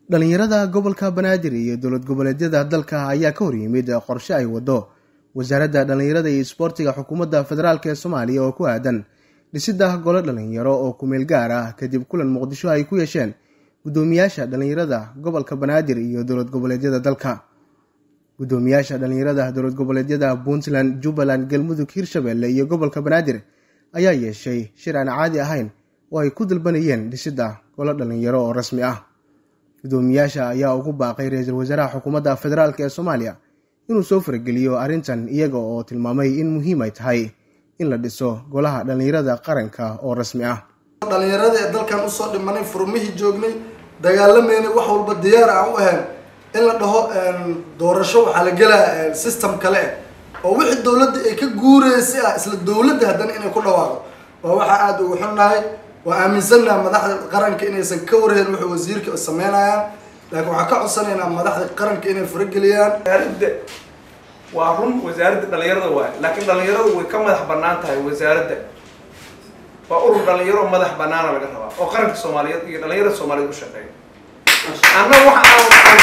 dhalinyarada gobolka banaadir iyo dowlad goboleedyada dalka ayaa ka horyimid qorshe ay wado wasaaradda dhallinyarada iyo isboortiga xukuumadda federaalk ee soomaaliya oo ku aadan dhisidda golo dhalinyaro oo kumeel gaar ah kadib kulan muqdisho ay ku yeesheen guddoomiyaasha dhallinyarada gobolka banaadir iyo dowlad goboleedyada dalka guddoomiyaasha dhallinyarada dowlad goboleedyada puntland jubbaland galmudug hirshabelle iyo gobolka banaadir ayaa yeeshay shir aan caadi ahayn oo ay ku dalbanayeen dhisidda golo dhalinyaro oo rasmi ah guddoomiyaasha ayaa ugu baaqay ra-iisul wasaaraha xukuumadda federaalk ee soomaaliya inuu soo farageliyo arrintan iyaga oo tilmaamay in muhiim ay tahay in la dhiso golaha dhallinyarada qaranka oo rasmi ah dhalinyarada ee dalkan usoo dhimanay furmihii joognay dagaalameynay wax walba diyaar aan u ahayn in la dhaho doorasho waxaa la gelaa system kale eh oo wixii dowladda ay ka guureysay ah isla dowladda haddana inay ku dhawaaqdo waa waxaa aada ugu xunnahay waa aaminsannaha madaxda qaranka inaysan ka warheen wuxuu wasiirka sameynayaan laakiin waxaa ka codsanaynaa madaxda qaranka inay farageliyaan wasaaradda waa run wasaaradda dhalinyarada waay laakiin dhalinyaradu way ka madax banaan tahay wasaaradda waa urur dhalinyaro madax banaana laga rabaa oo qaranka soomaaliyeed iyo dhalinyarada soomaaliyeed u shaqeeya annaga waxa aan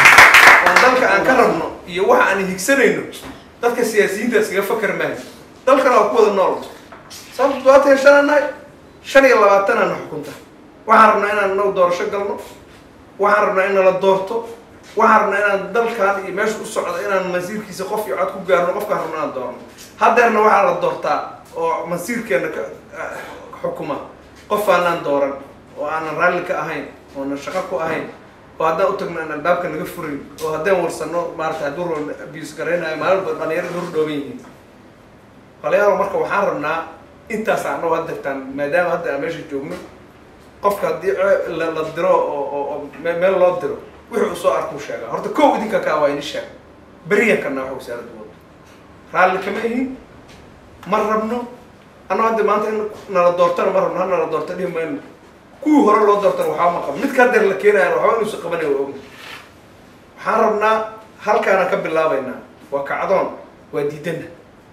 oo dalka aan ka rabno iyo waxa aan higsanayno dadka siyaasiyiinta iskaga fakar maayo dalkana waa ku wada nool sababto todobaatan iyo shan aan nahay shan iyo labaatan aana xukunta waxaan rabnaa inaan nagu doorasho galno waxaan rabnaa in nala doorto waxaan rabnaa inaan dalkan iyo meesha u socdo inaan masiirkiisa qof iyo cod ku gaarno qofkaan rabno inaan doorno haddeerna waxaa la doortaa oo masiirkeena ka xukuma qof aanaan dooran oo aanan raalli ka ahayn oonan shaqo ku ahayn oo haddaan utagno aan albaabka naga furayn oo haddaan warsano maarata hadduu abuse garaynayo maalba dhalinyarada hor dhooban yihiin qalayaalo marka waxaan rabnaa intaas annago haddeertaan maadaama hadda aan meesha joogno qofka haddii la diro oo meel loo diro wuxuu soo arkuu sheegaa horta kow idinka kaa waa ini sheega beriyankana waxa wasaaradda wado raalli kama ihin ma rabno annao hadda maanta in nala doortana ma rabno ha nala doorta dhihi mayno kuwii hore loo doortana waxba ma qabo midka haddeer la keenayan waxba inuusa qabanay waa ogna waxaan rabnaa halkaanaan ka bilaabaynaa waa kacdoon waa diidana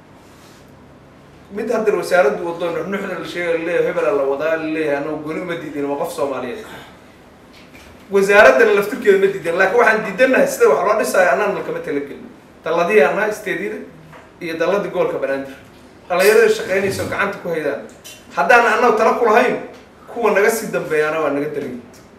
mid haddeer wasaaraddu wado nuxnuxda la sheega laleeyahay hebela la wadaa laleeyahay annago gooni uma diidin waa qof soomaaliyeed wasaaraddana laftirkeeda ma diidan laakiin waxaan diidanahay sida wax loo dhisaayo annaan lakama talagelin dalladii annaha isteedyada iyo dalladii gobolka banaadir dhalinyarada shaqeynayso gacanta ku haydaan haddaan annago tala ku lahayn kuwa naga sii dambeeyaana waa naga daray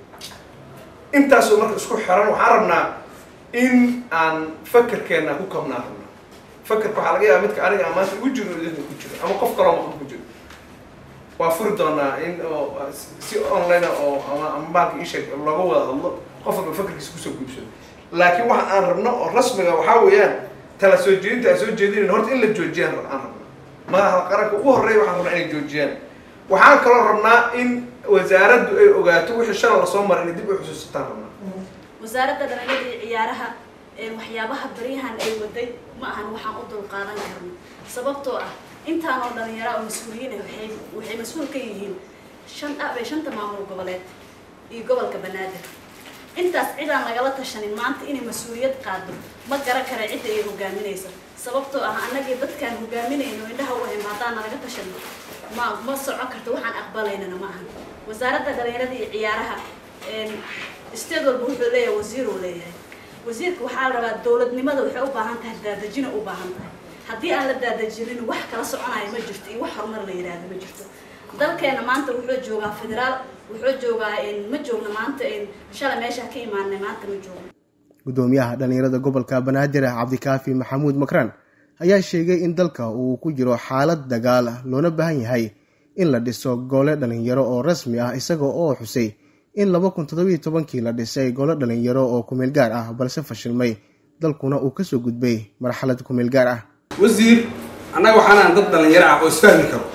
intaasoo marka isku xiran waxaan rabnaa in aan fakerkeena ku kabnaa rabnaa fakerka waxaa laga yaaba midka aniga maanta ugu jiro idinka ku jiro ama qof kaloo maqan ku jiro waa furi doonaa in oo si online oo ama ama baalka isheeg looga wada hadlo qof walba fakerkiisa kusoo guubsado laakiin waxa aan rabno oo rasmiga waxaa weeyaan tala soo jeedinta aan soo jeedinayn horta in la joojiyaan aan rabno madaxda qaranka ugu horreeya waxaan rabnaa inay joojiyaan waxaan kaloo rabnaa in wasaaraddu ay ogaato wixii shala lasoo maray inay dib u xusuusataan rabnaa wasaaradda dhalinyarada iyo ciyaaraha waxyaabaha baryahan ay waday ma ahan waxaan u dulqaadan karno sababtoo ah intaan oo dhalinyara oo mas-uuliyiin ah waxay waxay mas-uul ka yihiin shan shanta maamul goboleed iyo gobolka banaadir intaas cidaan lagala tashanin maanta inay mas-uuliyad qaado ma garan kara cidda ay hogaaminaysa sababtoo ah annagii dadkaan hogaaminayno indhaha u ahayn haddaan nalaga tashan ma ma socon karto waxaan aqbalaynana ma ahan wasaaradda dhalinyarada iyo ciyaaraha state walba wuxuu leeyahay wasiir uu leeyahay wasiirka waxaa la rabaa dowladnimada waxay u baahan tahay daadajina u baahan tahay haddii aan la daadajinin wax kala soconayo ma jirto iyo wax horumar la yidhaahdo ma jirto dalkeena maanta wuxuu joogaa federaal wuxuu joogaa ma joogno maanta shalay meeshaa ka imaanay maanta ma joogno guddoomiyaha dhallinyarada gobolka banaadir cabdikaafi maxamuud makraan ayaa sheegay in dalka uu ku jiro xaalad dagaal loona baahan yahay in la dhiso gole dhalinyaro oo rasmi ah isaga oo xusay in laba kun toddobiiyo tobankii la dhisay golo dhalinyaro oo kumeel gaar ah balse fashilmay dalkuna uu kasoo gudbay marxalad kumeel gaar ah wasiir annaga waxaanaan dad dhalinyaro ah oo isfahmi karo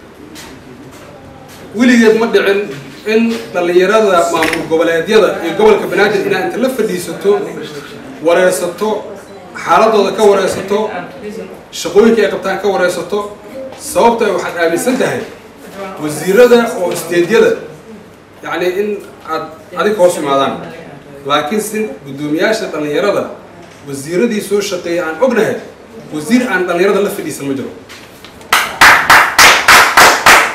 weligeed ma dhicin in dhallinyarada maamul goboleedyada iyo gobolka banaadir inaa inta la fadhiisato wareersato xaaladooda ka wareersato shaqooyinka ay qabtaan ka wareersato sababta waxaad aaminsan tahay wasiirada oo isteedyada yacni in aad adig hoos imaadaan laakiin si guddoomiyaasha dhallinyarada wasiiradii soo shaqeeyay aan ognahay wasiir aan dhallinyarada la fadhiisan ma jiro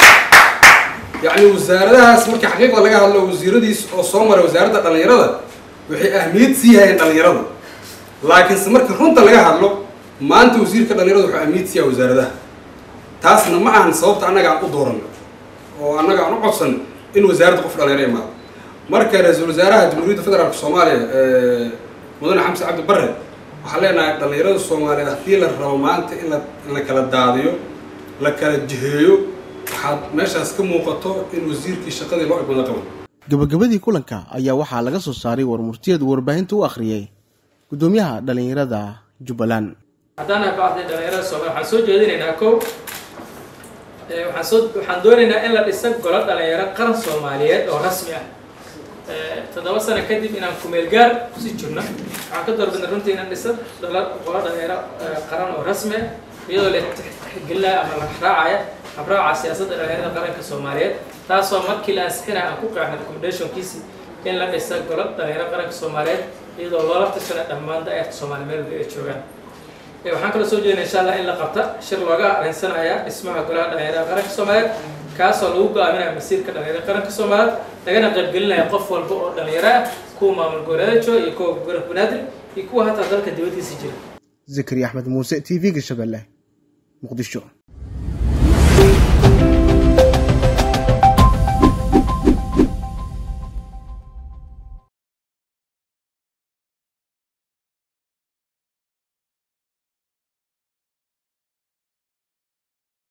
yacni wasaaradahaas markii xaqiiqda laga hadlo wasiiradiis oo soo maray wasaaradda dhallinyarada waxay ahmiyad sii hayeen dhalinyarada laakiinse markii runta laga hadlo maanta wasiirka dhalinyarada wuxuu ahmiyad siiyaa wasaaradaha taasna ma ahan sababta annaga aan u dooranno oo annaga aan u codsan in wasaaradda qof dhalinyaro imaado marka ra-iisul wasaaraha jamhuuriyadda federaalk soomaaliya mudane xamse cabdi barre waxaan leenahay dhalinyarada soomaaliyeed haddii la rabo maanta in la in la kala daadiyo la kala jiheeyo waxaad meeshaas ka muuqato in wasiirkii shaqadii loo egmada qaban gabagabadii kulanka ayaa waxaa laga soo saaray warmurtiyeed warbaahinta u akhriyey guddoomiyaha dhallinyarada jubbaland haddaan nahay bacdi dhalinyarada soomaaliya waxaan soo jeedinaynaa kow waxaan soo waxaan doonaynaa in la dhisa golo dhalinyaro qaran soomaaliyeed oo rasmi ah toddoba sano kadib inaan kumeel gaar kusii jirno waxaan ka doorbidnay runtii inaan dhisa dhala golo dhalinyaro qaran oo rasmi ah iyadoo la tixgelinaya ama la raacaya habraaca siyaasadda dhalinyarada qaranka soomaaliyeed taasoo markii la ansixinaya aan ku qeexnay recommendationkiisi in la dhisa golo dhalinyaro qaranka soomaaliyeed iyadoo loola tirsanay dhammaan daa'irta soomaali meel ay joogaan waxaan kaloo soo jeedina insha allah in la qabta shir looga arrinsanaya dhismaha golaha dhalinyarada qaranka soomaaliyeed kaasoo lagu go-aaminaya masiirka dhalinyarada qaranka soomaaliyeed lagana qaybgelinaya qof walba oo dhalinyaro ah kuwa maamul goboleeda jooga iyo kuwa gobolka banaadir iyo kuwa hataa dalka dibadiisa jira zakari axmed muuse t v-ga shabeelle muqdisho